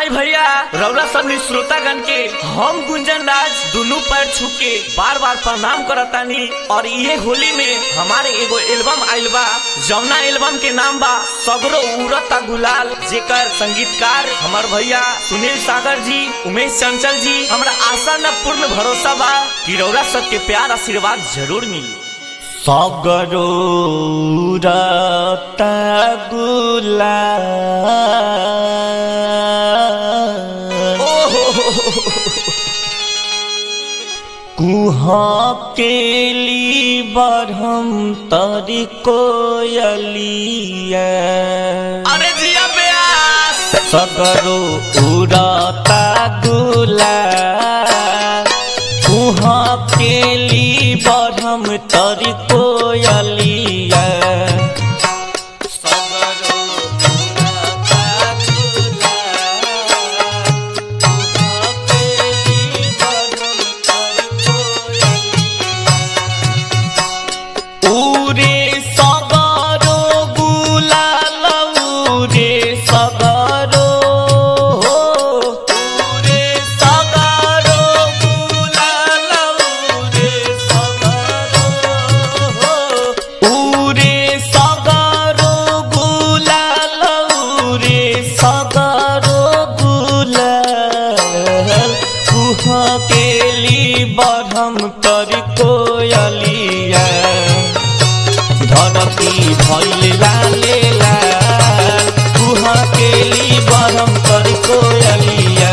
आई भैया रौरा सभी श्रोतागण के हम गुंजन राज दोनों पैर छू के बार बार प्रणाम करतानी और ये होली में हमारे एगो एल्बम आइल बा जौना एल्बम के नाम बा सगरो उड़ता गुलाल जेकर संगीतकार हमार भैया सुनील सागर जी उमेश चंचल जी हमरा आशा न पूर्ण भरोसा बा कि रौरा सबके प्यार आशीर्वाद जरूर मिली सगरो उड़ता गुलाल कुहा केली बढ़म तरी कोयलिया अरे जिया प्यास सगरो उड़ता गुलाल कुहा केली बढ़म तरी कोयलिया सगरो उड़ता गुलाल, कुहा केली बढ़म तरी कोयलिया। उरे सगरो गुलाल उरे सगरो उरे सगरो गुलाल उरे सगरो उरे सगरो गुलाल उरे सगरो गुलाल कुहा केली बढ़म कर कोयलिया धरती भैल लाले लाल कुहा केली बढ़म कर कोयलिया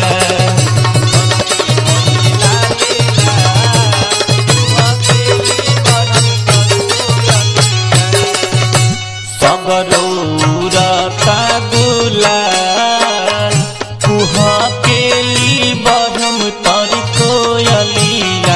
सगरौरता गुलाल कुहा केली बढ़म तर कोयलिया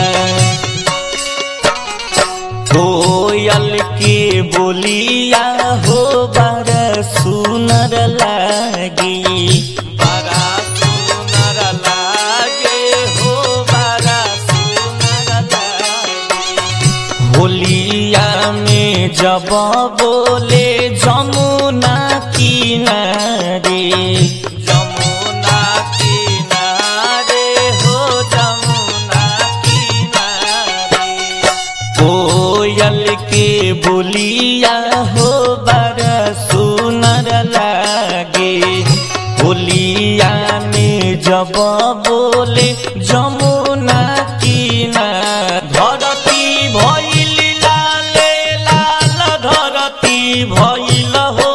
कोयल के बोलिया हो बड़ा सुनर लागी बड़ा सुनर लागे हो बड़ा सुनर लागे होलिया में जब बोले जमुना किनारे जमुना किनारे हो जमुना किनारे कोयल के बोलिया हो बड़ा सुनर लागे होलिया में जब बोले जमुना किनार धरती भइल लाले लाल धरती भइल हो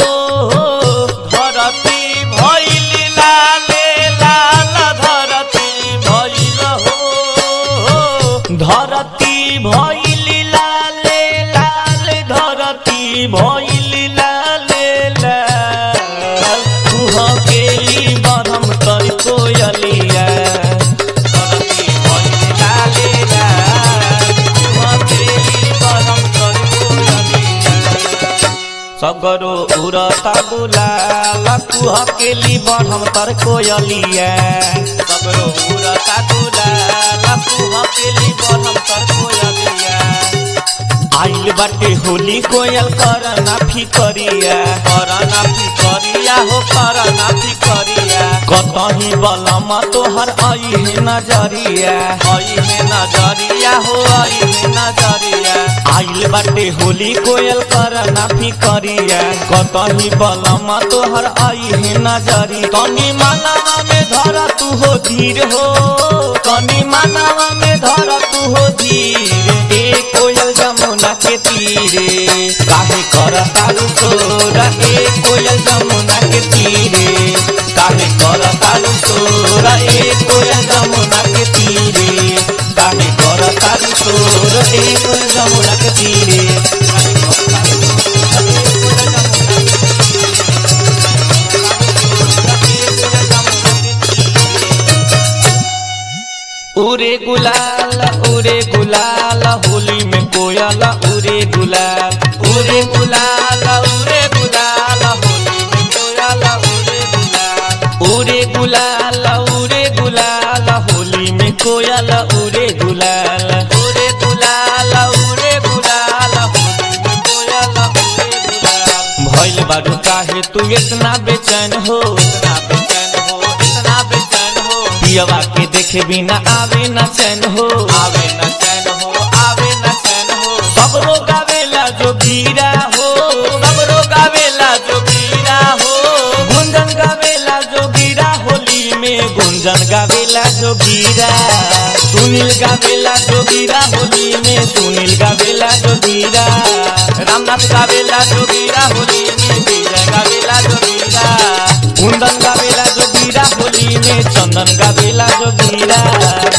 धरती भइल लाले लाल धरती भइल हो धरती भइल लाले लाल धरती भइल लाले लाल कुह केली बरम कर कोयलिया धरती भइल लाले लाल कुह केली बरम कर कोयलिया सगरो उड़ता गुलाल कुह केली बढ़म तर कोयलिया सगरो उड़ता गुलाल कुह केली बढ़म तर कोयलिया आइल बाटे होली कोयल कर ना फिकरिया कर ना फिकरिया हो कर ना फिकरिया कतही बलम तोहर आई है नजरिया आई है नजरिया हो आई है नजरिया आइल बाटे होली कोयल कर ना फिकरिया कतही बलम तोहर आई है नजरी कनी मानवा में धर तू हो धीर हो कनी मानवा में धर तू हो धीर ए कोयल जमुना के तीरे काहे कर तारू सोरा ए कोयल जमुना के तीरे काहे कर तारू सोरा ए कोयल जमुना के तीरे काहे कर तारू सोरा ए कोयल जमुना के तीरे काहे कर तारू सोरा, ए कोयल जमुना के उरे गुलाल उरे गुलाल होली में कोयल उरे गुलाल उरे गुलाल उरे गुलाल होली में कोयल उरे गुलाल उरे गुलाल उरे गुलाल होली में कोयल उरे गुलाल उरे गुलाल उरे गुलाल होली में कोयल उरे गुलाल भइल बारू काहे तू इतना बेचैन हो इतना बेचैन हो इतना पियवा के देखे बिना आवे न चैन हो आवे न चैन हो आवे न चैन हो सब लोग आवेला जो गिरा हो सबरो गावेला जो गिरा हो गुंजन गावेला जो गिरा होली में गुंजन गावेला जो गिरा सुनील गावेला जो गिरा होली में सुनील गावेला जो गिरा रामनाथ गावेला जो गिरा होली में विजय गावेला जो गिरा कुंदन गावेला जो गिरा होली में चंदन गावेला जो गिरा